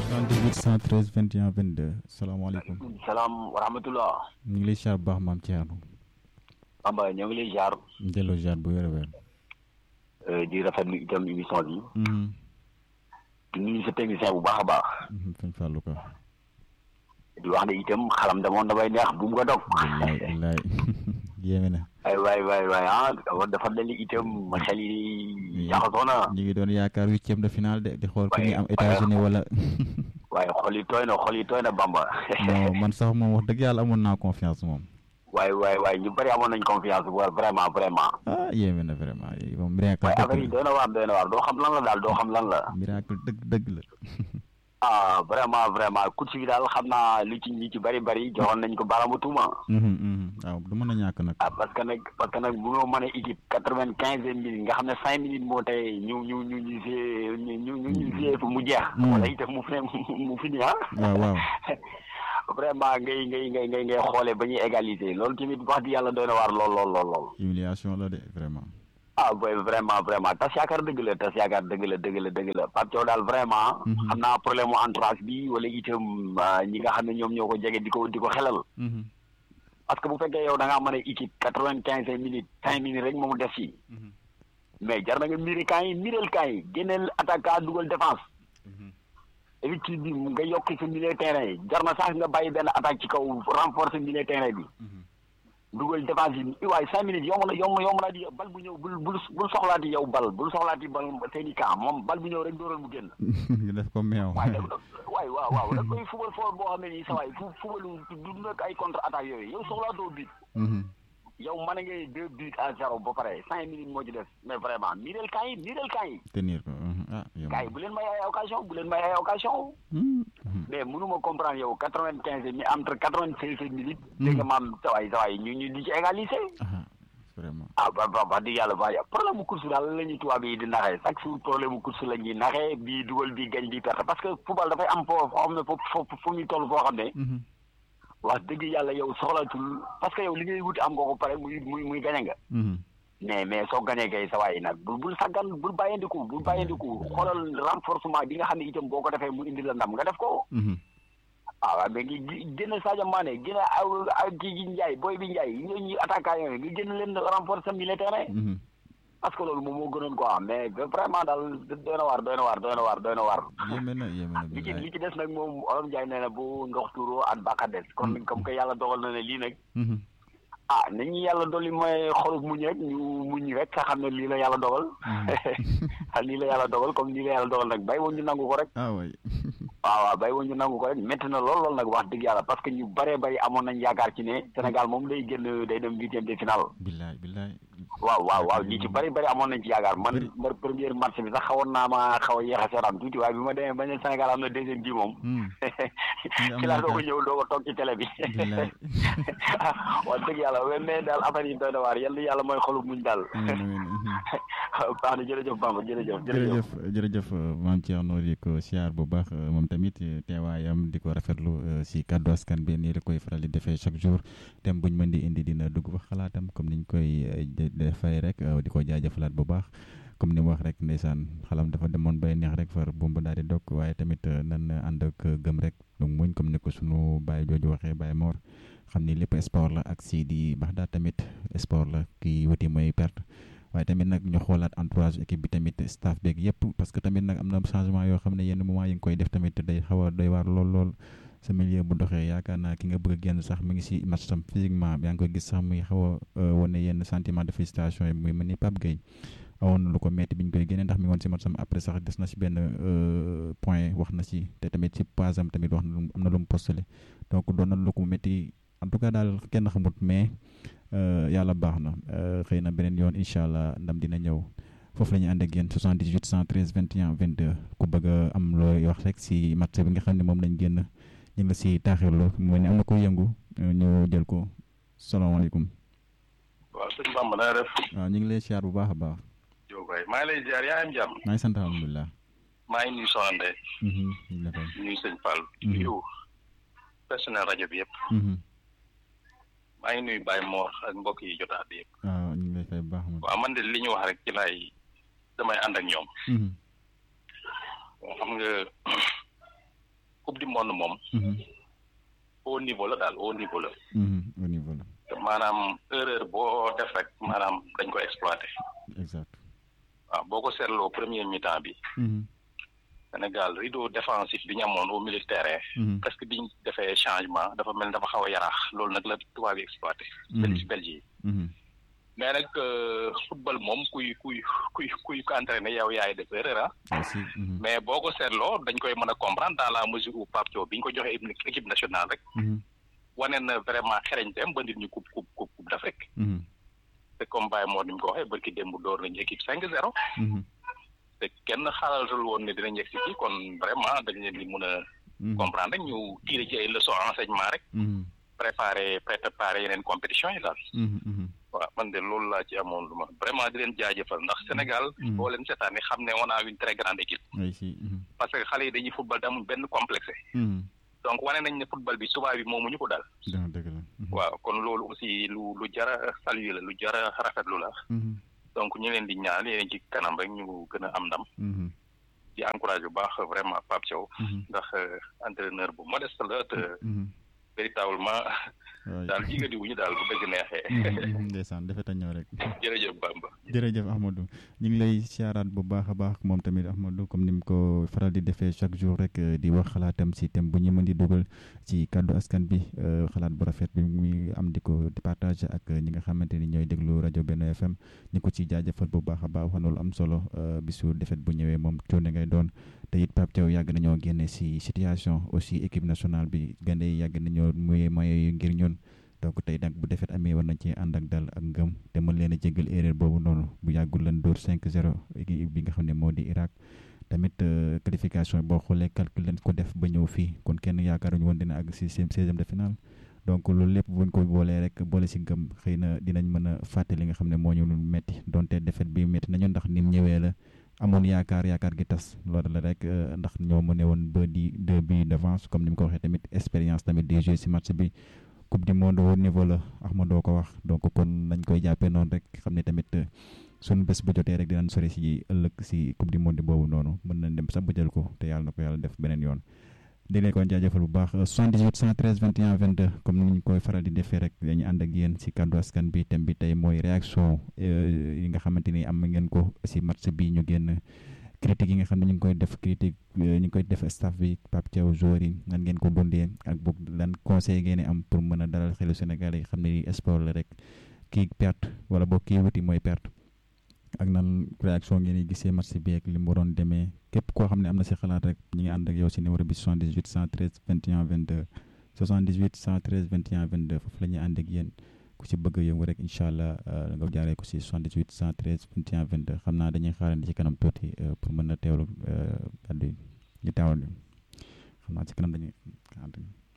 78 113 21 22 salaamaaleykum. salaam wa rahmatullah. ñu ngi lay ziar bu baax maam Thierno. Bamba ñoo ngi lay ziar. delloo ziar bu wér a wér. di rafetlu itam émission bi. di nuyu sa technicien bu baax a baax. sëñ Fallou Ka. di wax ne itam xalam damoon damay neex bu mu ko dog. wallaay wallaay yéeme na. ay waay waay waay ah dafa mel ni itam xel yi jaxasoo na. ñu ngi doon yaakaar huitième de finale de di xool ku ñuy am États-Unis wala. waaye xol yi tooy na xol yi tooy na Bamba. non man sax moom wax dëgg yàlla amoon naa confiance moom. waay waay waay ñu bëri amoon nañ confiance bu vraiment vraiment. ah yéeme na vraiment moom miracle waaye dëgg affaire yi doy na waar doy na waar doo xam lan la daal doo xam lan la. miracle dëgg dëgg la. ah vraiment vraiment coach bi daal xam naa lu ci ñi ci bëri bëri joxoon nañ ko baaraamu tuuma. waaw du mën a ñàkk nag. ah parce que nag parce que nag bu ñu mën a équipe quatre vingt quinze minutes nga xam ne cinq minutes moo tey ñu ñu ñu ñu see ñu ñu ñu ñu see mu jeex. wala itam mu fi mu fi nii ah. waaw waaw. vraiment ngay ngay ngay ngay ngay xoolee ba ñuy égaliser loolu tamit wax di yàlla doy na waar lool lool lool lool. humiliation la de vraiment. ah boy vraiment vraiment tas yaakaar dëgg la tas yaakaar dëgg la dëgg la dëgg la Pape Thiaw daal vraiment. xam naa problème mu entourage bi wala itam ñi nga xam ne ñoom ñoo ko jege di ko di ko xelal. parce que bu fekkee yow da ngaa mën a équipe quatre vingt quinze minutes cinq minutes rek moomu def fii. mais jar na nga miiri kaa yi miiral kaa yi génneel attaquant dugal défense. effective bi nga yokk sa milieu terrain yi jar na sax nga bàyyi benn attaque ci kaw renforcer milieu terrain bi. dugal défense yi waaye cinq minutes yomb na yomb yomb naa di bal bu ñëw bul bul bul soxlaati yow bal bul soxlaati bal seen i camp moom bal bu ñëw rek dóoral mu génn. nga def ko meew. waaye nag waaye waaw waaw da koy fubal foofu boo xam ne nii sa waay fu fubalu du nekk ay contre attaque yooyu yow soxlaatoo bit. yow mën ngay deux buts à zéro ba pare cinq minutes moo ci des mais vraiment miireel camp yi miireel camp yi. tenir ko ah yow. gars yi bu leen may ay occasion bu leen may ay occasion. mais mënuma comprendre yow quatre vingt quinze mi entre quatre vingt seize minutes. dégg nga maam sawaay sawaay ñu ñu di ci égaliser. vraiment. ah ba ba wax dëgg yàlla ba problème mu course daal la ñuy tubaab yi di naxee chaque jour problème mu course la ñuy naxee bii dugal bii gañ bii perte parce que football dafay am foo foo xam ne foofu fu muy toll foo xam ne. wax dëgg yàlla yow soxlatul parce que yow li ngay wuti am nga ko pare muy muy muy gañe nga. mais mais soo gañee kay sa waay nag bul bul saggan bul bàyyandiku bul bàyyandiku xoolal renforcement bi nga xam ne itam boo ko defee mu indi la ndam nga def ko. ah waaw mais ngi génn Sadio Mané génn aw aw kii gi Ndiaye boy bi Ndiaye ñooñu attaquant yooyu nga génn leen renforcer milieu terrain. parce que loolu moom moo gënoon quoi mais vraiment daal doy na waar doy na waar doy na waar doy na waar. yéeme na yéeme na li ci li ci des nag moom Olof Ndiaye nee na bu ndox tuuroo at baax a des. kon comme que yàlla dogal na ne lii nag. ah nañu yàlla dolli mooy xolub muñ rek ñu muñ rek nga xam ne lii la yàlla dogal. lii la yàlla dogal comme lii la yàlla dogal nag bay woon ñu nangu ko rek. ah oui. waaw waaw bay woon ñu nangu ko rek métti na lool lool nag wax dëgg yàlla parce que ñu bëree bëri amoon nañ yaakaar ci ne Sénégal moom day génn day dem huitième de finale. billaay billaay. waaw waaw waaw ñi ci bëri bëri amoon nañ ci yaakaar man man première match bi sax xawoon naa ma xaw a yéex a seetaan tuuti waaye bi ma demee ba ne Sénégal am na deuxième bi moom. ci laa doog a ñëw doog a toog ci télé bi. billaay. wax dëgg yàlla mais daal affaire yi doy na waar yàlla yàlla mooy xolu muñ daal. baax na jërëjëf Bamba jërëjëf. jërëjëf jërëjëf maam Thierno di ko siyaar bu baax moom tamit teewaayam di ko rafetlu si kàddu askan bi nii la koy faral di defee chaque jour dem buñ mën di indi dina dugg fa xalaatam comme niñ koy defee rek di ko jaajëfalaat bu baax. comme ni mu wax rek ndeysaan xalam dafa demoon bay neex rek far bumba daal di dog waaye tamit nan ànd ak gëm rek donc muñ comme ni ko sunu baay jooju waxee baay Mor xam ni lépp sport la ak si di baax daal tamit sport la kii wuti mooy perte waaye tamit nag ñu xoolaat entourage équipe bi tamit staff beeg yëpp parce que tamit nag am na changement yoo xam ne yenn moment yi nga koy def tamit day xaw a doy waar lool lool sa milieu bu doxee yaakaar naa ki nga bëgg a génn sax mi ngi si match tam physiquement yaa ngi koy gis sax muy xaw a wane yenn sentiment de frustration yi muy mel ni Pape Gueye awoon na lu ko metti bi ñu koy génnee ndax mi ngi woon si match am après sax des na si benn point wax na si te tamit si page am tamit wax na am na lu mu postulé donc doon na lu ko metti en tout cas daal kenn xamut mais yàlla baax na xëy na beneen yoon incha allah ndam dina ñëw foofu la ñuy ànd ak yéen 78 113 21 22 ku bëgg a am looy wax rek si match bi nga xam ne moom lañ génn ñu ngi si taaxirlu mu mel ni am na ko yëngu ñu jël ko salaamaaleykum. waaw sëñ Bamba na def. waaw ñu ngi lay siyaar bu baax a baax. yow kay maa ngi lay ziar yaa am jàmm. maa ngi sant alhamdulilah. maa ngi nuyu Soxna Ndeye. nuyu sëñ Fall. nuyu personnel rajo bi yëpp. maa ngi nuyu Baye Mor ak mbokk yi jotaat bi yëpp. waaw ñu ngi lay fay bu baax. waaw man de li ñu wax rek ci laay damay ànd ak ñoom. xam nga monde moom. au niveau la daal au niveau la. au niveau la. maanaam erreur boo def rek maanaam dañ ko exploité. exact waaw boo ko seetloo premier mi-temps bi. Sénégal rideau défensif bi ñu amoon au milieu de terrain. presque biñ defee changement dafa mel ni dafa xaw a yaraax loolu nag la tubaab yi exploité. benn ci Belgique mais nag football moom kuy kuy kuy kuy ko entraîné yow yaay def erreur ah. mais boo ko seetloo dañ koy mën a comprendre dans la mesure où Pape Thiaw bi ñu ko joxee équipe nationale rek. wane na vraiment xereñteem ba nit ñu coupe coupe coupe d'Afrique. te comme Baye moo ni mu ko waxee barki démb door nañu équipe 5-0. te kenn xaalatul woon ne dinañ yegg si kii kon vraiment dañ leen di mun a. comprendre rek ñu tirer ci ay leçons enseignement rek. préparer préparer yeneen compétition yi daal. waaw man de loolu laa ci amoon lu ma vraiment di leen jaajëfal ndax Sénégal. boo leen seetaanee xam ne on a une très grande équipe. parce que xale yi dañuy football te amuñ benn complexe. donc wane nañ ne football bi tubaab bi moomuñu ko daal. waaw kon loolu aussi lu lu jar a saluer la lu jar a rafetlu la. donc ñu leen di ñaan yéen ci kanam rek ñu gën a am ndam. di encouragé bu baax vraiment Pape Thiaw. ndax entraîneur bu modeste la te véritablement. daal jigadi wuñu daal bu dëgg neexee. ndeysaan dafa ta ñëw rek. jërëjëf Bamba. jërëjëf Ahmadou ñu ngi lay siyaaraat bu baax a baax moom tamit Ahmadou comme ni mu ko faral di defee chaque jour rek di wax xalaatam si thème bu ñu mën di dugal ci kàddu askan bi xalaat bu rafet bi muy am di ko di partage ak ñi nga xamante ni ñooy déglu rajo Benno FM ñu ko ci jaajëfal bu baax a baax wax na lu am solo bisu defet bu ñëwee moom coono ngay doon te it Pape Thiaw yàgg nañoo génne si situation aussi équipe nationale bi gande yi yàgg nañoo muy moyens ngir ñun. donc tey nag bu defet amee war nañ ci ànd ak dal ak ngëm te mën leen a jégal erreur boobu noonu bu yàggul lan dóor 5-0 équipe bi nga xam ne moo di Irak tamit qualification boo xoolee calcul leen ko def ba ñëw fii kon kenn yaakaaruñu woon dina àgg si seizième de finale donc loolu lépp buñ ko boolee rek boole si ngëm xëy na dinañ mën a fàtte li nga xam ne moo ñu metti donte defet bi metti nañu ndax nim ñëwee la amoon yaakaar yaakaar gi tas loolu la rek ndax ñoo mëne woon ba di deux buts d'avance comme ni mu ko waxee tamit expérience tamit des joueurs si match bi coupe du monde au niveau la Ahmadou ko wax donc kon nañ koy jàppee noonu rek xam ne tamit suñu bés bu jotee rek dinañ sori si ëllëg si coupe du monde boobu noonu mën nañ dem sax ba jël ko te yàlla na ko yàlla def beneen yoon. di leen ko jaajëfal bu baax 78 113 21 22 comme ni ñu koy faral di defee rek dañu ànd ak yéen si kàddu askan bi thème bi tey mooy réaction yi nga xamante ni am ngeen ko si match bi ñu génn. critique yi nga xam ne ñu ngi koy def critique ñu ngi koy def staff bi Pape Thiaw joueur yi nan ngeen ko dundee ak boog lan conseil ngeen am pour mën a dalal xelu Sénégal yi xam ne sport la rek kii perte wala boog kii wuti mooy perte ak nan réaction ngeen di gisee match bi ak li mu waroon demee képp koo xam ne am na si xalaat rek ñu ngi ànd ak yow si numéro bi 78 113 21 22 78 113 21 22 foofu la ñuy ànd ak yéen. ku ci bëgg a yëngu rek incha allah nga jaaree ko si 78 113 21 22 xam naa dañuy xaarandi ci kanam tuuti pour mën a teewlu kàddu yi ñu teewal xam naa ci kanam dañuy